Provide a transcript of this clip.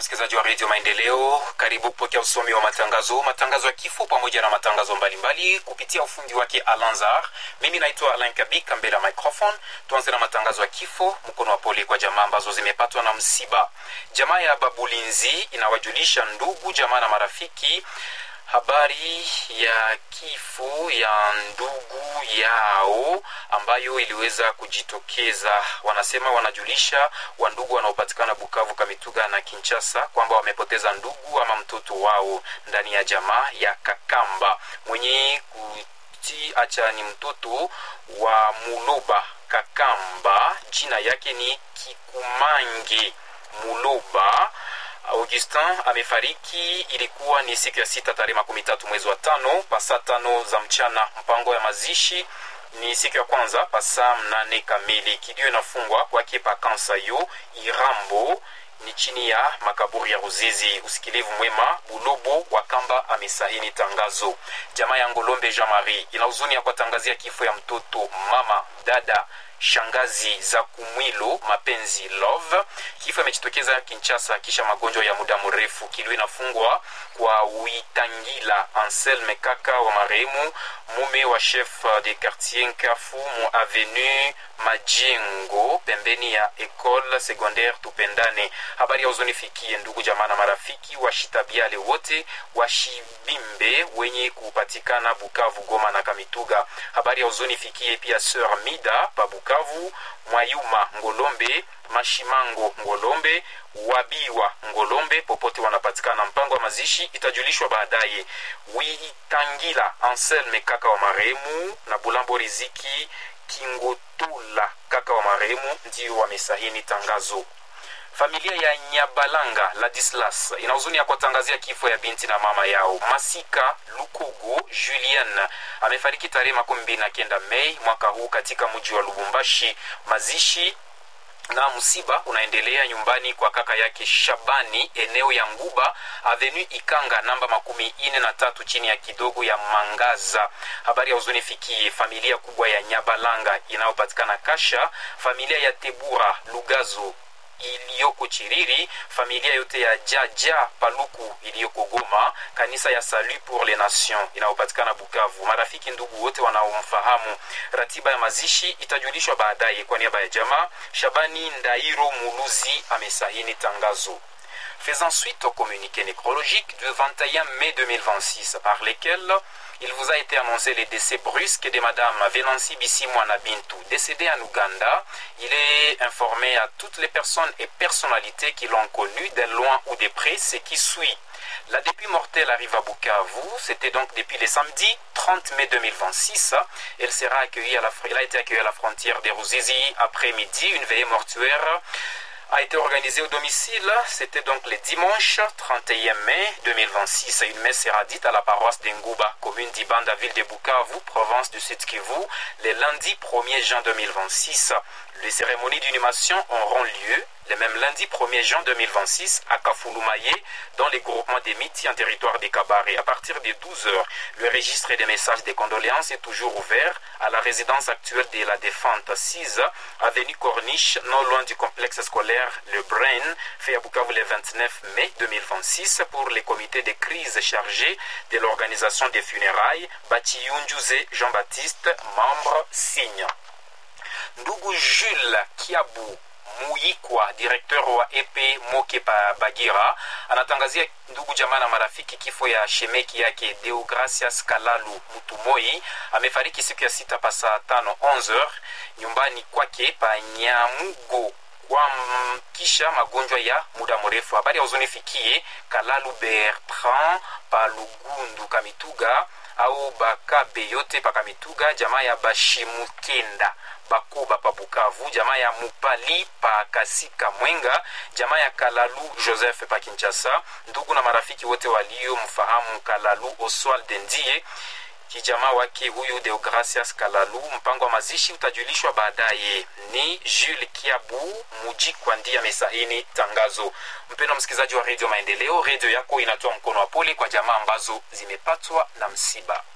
msikilizaji wa redio Maendeleo, karibu kupokea usomi wa matangazo, matangazo ya kifo pamoja na matangazo mbalimbali kupitia ufundi wake Alanzar. Mimi naitwa Alain Kabika mbele ya microphone. Tuanze na matangazo ya kifo. Mkono wa pole kwa jamaa ambazo zimepatwa na msiba. Jamaa ya Babulinzi inawajulisha ndugu, jamaa na marafiki habari ya kifo ya ndugu yao ambayo iliweza kujitokeza. Wanasema wanajulisha wandugu wanaopatikana Bukavu, Kamituga na Kinshasa kwamba wamepoteza ndugu ama mtoto wao ndani ya jamaa ya Kakamba mwenye kuti acha ni mtoto wa Muloba Kakamba, jina yake ni Kikumange Muloba Augustin amefariki. Ilikuwa ni siku ya sita tarehe makumi tatu mwezi wa tano pasaa tano za mchana. Mpango ya mazishi ni siku ya kwanza pasaa mnane kamili. Kilio inafungwa kwake pakansa yo Irambo ni chini ya makaburi ya Ruzizi. Usikilivu mwema. Bulobo wa Kamba amesahini tangazo. Jamaa ya Ngolombe Jean Marie ina huzuni ya kuwatangazia kifo ya mtoto, mama, dada shangazi za Kumwilo Mapenzi Love. Kifo imejitokeza Kinshasa kisha magonjwa ya muda mrefu. Kilio inafungwa kwa Uitangila Anselme kaka wa marehemu mume wa chef de quartier Nkafu mu avenue Majengo pembeni ya Ecole Secondaire Tupendane. Habari ya huzuni fikie ndugu jamaa na marafiki washitabiale wote washibimbe wenye kupatikana Bukavu, Goma na Kamituga. Habari ya huzuni fikie pia Sœur Mida pa Bukavu, Mwayuma Ngolombe, Mashimango Ngolombe, Wabiwa Ngolombe, popote wanapatikana. Mpango wa mazishi itajulishwa baadaye. Uitangila Anselme kaka wa marehemu na Bulambo Riziki Kingotula kaka wa marehemu ndio wamesahini tangazo. Familia ya Nyabalanga Ladislas ina huzuni ya kuwatangazia kifo ya binti na mama yao Masika Lukugu Julien amefariki tarehe makumi mbili na kenda Mei mwaka huu katika mji wa Lubumbashi. Mazishi na msiba unaendelea nyumbani kwa kaka yake Shabani eneo ya Nguba Avenue Ikanga namba makumi ine na tatu chini ya kidogo ya Mangaza. Habari ya huzuni fikie familia kubwa ya Nyabalanga inayopatikana Kasha, familia ya Tebura Lugazo iliyoko Chiriri, familia yote ya Jaja Paluku iliyoko Goma, kanisa ya Salut pour les Nations inayopatikana Bukavu, marafiki ndugu wote wanaomfahamu. Ratiba ya mazishi itajulishwa baadaye. Kwa niaba ya jamaa, Shabani Ndairo Muluzi amesahini tangazo. Faisant suite au communiqué nécrologique du 21 mai 2026 par lesquels il vous a été annoncé le décès brusque de Madame Venancy Bissimwana Bintou, décédée en Ouganda. Il est informé à toutes les personnes et personnalités qui l'ont connue, de loin ou de près, ce qui suit. La dépit mortelle arrive à Bukavu. C'était donc depuis le samedi 30 mai 2026. Elle, sera accueillie à la, elle a été accueillie à la frontière de Ruzizi après-midi. Une veillée mortuaire a été organisée au domicile. C'était donc le dimanche 31 mai 2026. Une messe sera dite à la paroisse d'Engouba, commune d'Ibanda, ville de Bukavu, province du Sud Kivu, le lundi 1er juin 2026. Les cérémonies d'inhumation auront lieu le même lundi 1er juin 2026 à Kafulumaye, dans les groupements des Miti en territoire des Kabaré. À partir de 12 heures, le registre des messages de condoléances est toujours ouvert à la résidence actuelle de la Défente 6, avenue Corniche, non loin du complexe scolaire Le Brain, fait à Bukavu le 29 mai 2026 pour les comités de crise chargés de l'organisation des funérailles, Batiyunjuze Jean-Baptiste, membre signe. Ndugu Jules Kiabu Muyikwa, directeur wa EP Moke pa Bagira, anatangazia ndugu jamaa na marafiki kifo ya shemeki yake Deogracias Kalalu Mutumoi. Amefariki siku ya sita pa saa tano 11 nyumbani kwake pa Nyamugo kwa kisha magonjwa ya muda mrefu. Habari ya huzuni fikie Kalalu Bertrand pa Lugundu Kamituga au Bakabe yote pa Kamituga, jamaa ya Bashimukenda Bakoba pa Bukavu, jamaa ya Mupali pa Kasika Mwenga, jamaa ya Kalalu Joseph pa Kinshasa, ndugu na marafiki wote waliomfahamu Kalalu Oswald Ndie kijamaa wake huyu Deogracias Kalalu. Mpango wa mazishi utajulishwa baadaye. Ni Jules Kiabu Mujikwa ndiye amesahini tangazo. Mpendwa msikilizaji wa redio Maendeleo, redio yako inatoa mkono wa pole kwa jamaa ambazo zimepatwa na msiba.